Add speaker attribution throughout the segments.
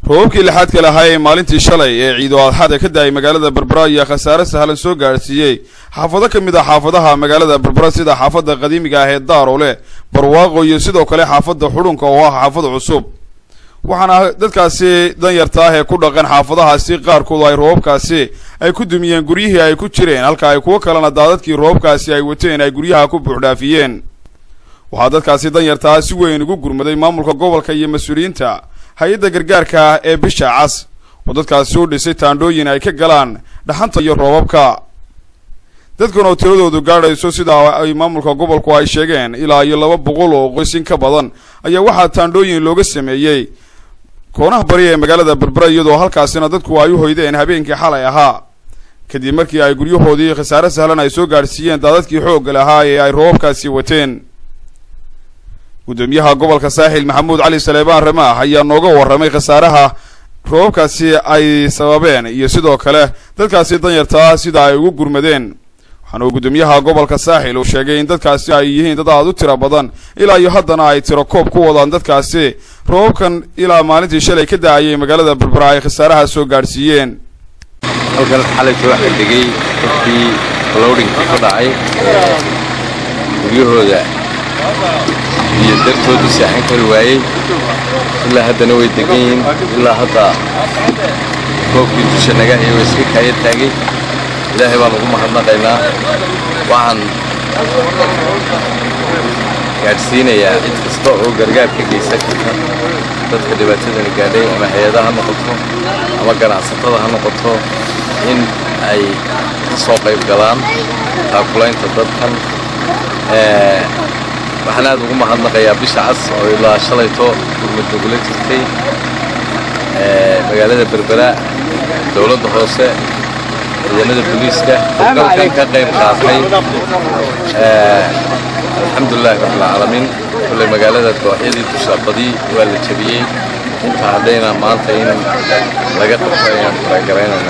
Speaker 1: roobabkii lixaadka lahaa ee maalintii shalay ee ciido adxaada ka da-ay magaalada berbera ayaa khasaare sahlan soo gaadhsiiyey xaafado ka mid ah xaafadaha magaalada berbera sida xaafadda qadiimiga ah ee daarole barwaaqo iyo sidoo kale xaafadda xudhunka oo ah xaafad cusub waxaana dadkaasi danyarta ah ee ku dhaqan xaafadahaasi qaarkood ay roobabkaasi ay ku dumiyeen guryihii ay ku jireen halka ay kuwo kalena daadadkii roobabkaasi ay wateen ay guryaha ku buuxdhaafiyeen waxaa dadkaasi danyartaa si weyn ugu gurmaday maamulka gobolka iyo mas-uuliyiinta hay-adda gargaarka ee bisha cas oo dadkaasi u dhisay taandhooyin ay ka galaan dhaxanta iyo roobabka dadkan oo tiradoodu gaadhayso sidaa ay maamulka gobolku ay sheegeen ilaa iyo laba boqol oo qoysin ka badan ayaa waxaa taandhooyin looga sameeyey koonaha bari ee magaalada berbera iyadoo halkaasina dadku ay u hoydeen habeenkii xalay ahaa kadib markii ay guryahoodii khasaare sahlan ay soo gaadhsiiyeen daadadkii xoogga lahaa ee ay roobabkaasi wateen guddoomiyaha gobolka saaxil maxamuud cali saleebaan ramaax ayaa nooga warramay khasaaraha roobabkaasi ay sababeen iyo sidoo kale dadkaasi danyartaa sida ay ugu gurmadeen waxaana uu guddoomiyaha gobolka saaxil uu sheegay in dadkaasi ay yihiin dad aada u tiro badan ilaa iyo haddana ay tiro koob ku wadaan dadkaasi roobabkan ilaa maalintii shalay ka da-ayay magaalada berbera ay khasaaraha soo gaadhsiiyeen
Speaker 2: halkan xalayta waxaa degay dadkii lowdhinka ka dhacay guryahooda iyo dartoodu seexan kari waayey ilaa haddana way degan yihiin ilaa hadda koobkii dusha naga hayay way iska kaaya taagay ilaahay baan ugu mahadnaqaynaa waxaan gaadhsiinayaa cid kasta oo gargaar ka geysan karta dadka dhibaatadani gaadhay ama hay-ada ha noqoto ama ganacsatada ha noqoto in ay ka soo qayb galaan taakulaynta dadkan waxaan aad ugu mahadnaqayaa bisha cas oo ilaa shalayto gurmad nagula jirtay magaalada berbera dowladda hoose ciidanada booliiska dalkan ka qayb qaatay alxamdulilaahi rabbilcaalamiin kulley magaalada dooxyadii dusha badi waa la jebiyey inta haddayna maanta in laga qabto ayaan faragaraynayna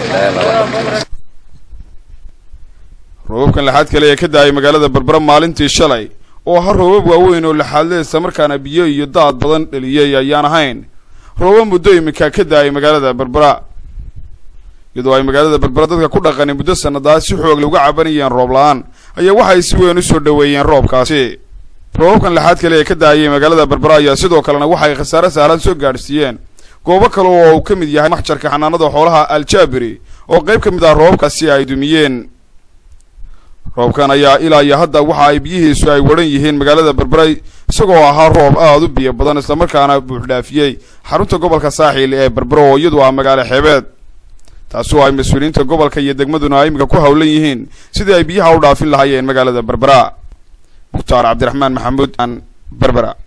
Speaker 1: roobabkan lixaad kale ee ka da-ay magaalada berbera maalintii shalay oo ahaa roobab waaweyn oo lixaadle isla markaana biyo iyo daad badan dhaliyey ayaan ahayn roobab muddo iminka ka da-ay magaalada berbera iyadoo ay magaalada berbera dadka ku dhaqani muddo sannadaa si xoog lagu cabanayeen roob la-aan ayaa waxay si weyn usoo dhoweeyeen roobkaasi roobabkan lixaad kale ee ka da-ayay magaalada berbera ayaa sidoo kalena waxay khasaare sahlan soo gaadhsiiyeen goobo kale oo uu ka mid yahay maxjarka xanaanada xoolaha aljaabiri oo qayb ka mid ah roobabkaasi ay dumiyeen roobkan ayaa ilaa iyo hadda waxa ay biyihiisu ay waran yihiin magaalada berbera isagoo ahaa roob aada u biyo badan islamarkaana buuxdhaafiyey xarunta gobolka saaxiil ee berbera oo iyadu ah magaalo xeebeed taasi oo ay mas-uuliyiinta gobolka iyo degmaduna iminka ku howlan yihiin sidii ay biyaha u dhaafin lahaayeen magaalada berbera mukhtaar cabdiraxmaan maxamuud an berbera